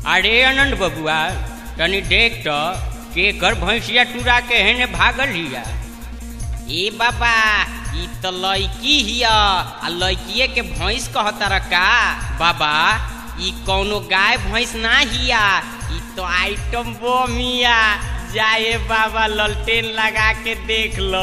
अरे आनंद बबुआ तनी देख तो केकर भैंसिया टूरा के हेने भागल हिया ए बाबा ई तो लड़की हिया आ लड़किए के भैंस कहतर का बाबा ई कौनो गाय भैंस ना हिया ई तो आइटम बम हिया जाए बाबा ललटेन लगा के देख लो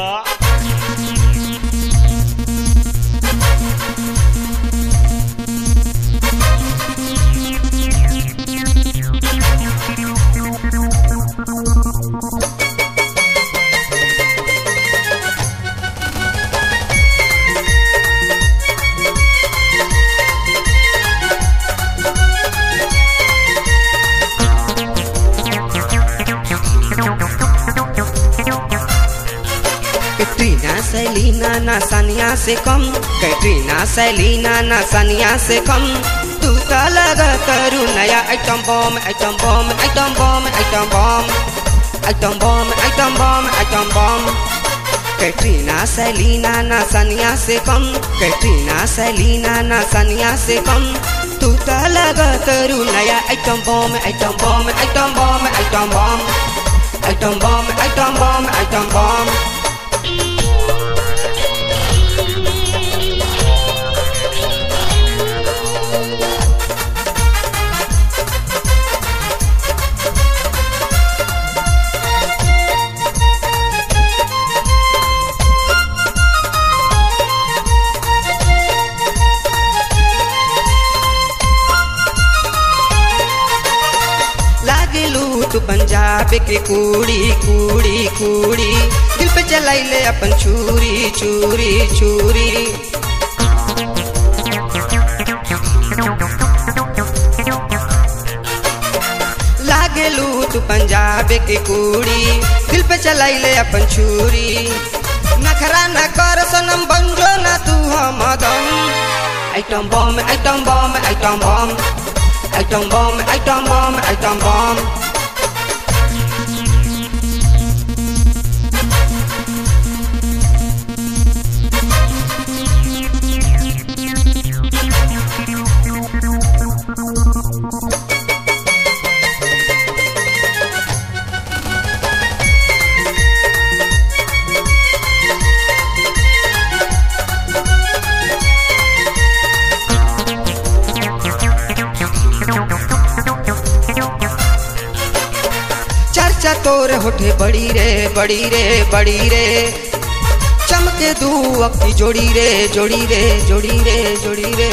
कैटरीना सैलीना ना सानिया से कम कैटरीना सैलीना ना सानिया से कम तू तो लगा करू नया item bomb item bomb item bomb item bomb item bomb item bomb item bomb Katrina Selina ना सानिया से कम कैटरीना सैलीना ना सानिया से कम तू तो लगा करू नया item bomb item bomb item bomb item bomb item bomb item bomb item bomb लागलू तू पंजाब के कूड़ी कूड़ी कूड़ी दिल पे चलाइले अपन छुरी छुरी छुरी लागलू तू पंजाब के कूड़ी दिल पे चलाइले अपन छुरी नखरा न कर सनम बंजो ना तू हम दम item bomb item bomb item bomb item bomb item bomb item bomb चर्चा तोर होठे बड़ी रे बड़ी रे बड़ी रे चमके दू अक्की जोड़ी रे जोड़ी रे जोड़ी रे जोड़ी रे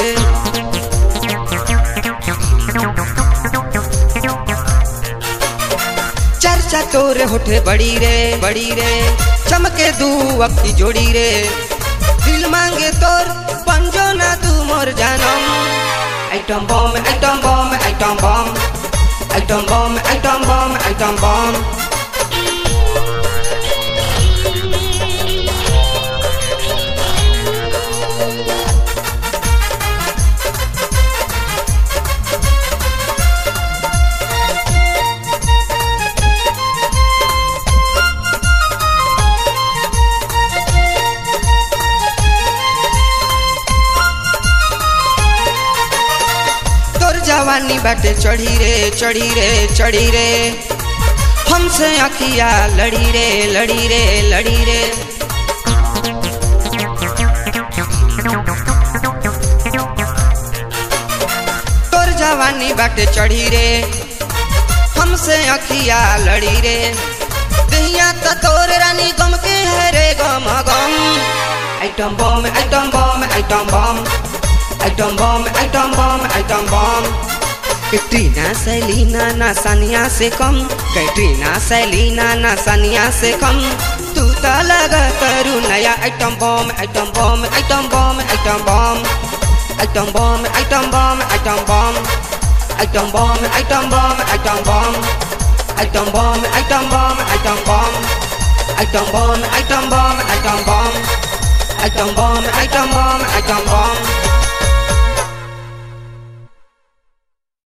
चर्चा तोर होठे बड़ी रे बड़ी रे चमके दू अक्की जोड़ी रे दिल मांगे तोर पंजो ना तू मोर जानम item bomb item bomb item bomb item bomb item bomb item bomb तोर जवानी बाटे चढ़ी रे चढ़ी रे चढ़ी रे हमसे अखिया लड़ी रे लड़ी रे लड़ी रे तोर जवानी बाटे चढ़ी रे हमसे अखिया लड़ी रे दहिया त तोर रानी गम के है रे गम गम item bomb item bomb item bomb item bomb item bomb item bomb Katrina Selina ना सानिया से कम कैटरीना सैलीना ना सानिया से कम तू तो लगा करू नया item bomb item bomb item bomb item bomb item bomb item bomb item bomb item bomb item bomb item bomb item bomb item bomb item bomb item bomb item bomb item bomb item bomb item bomb item बम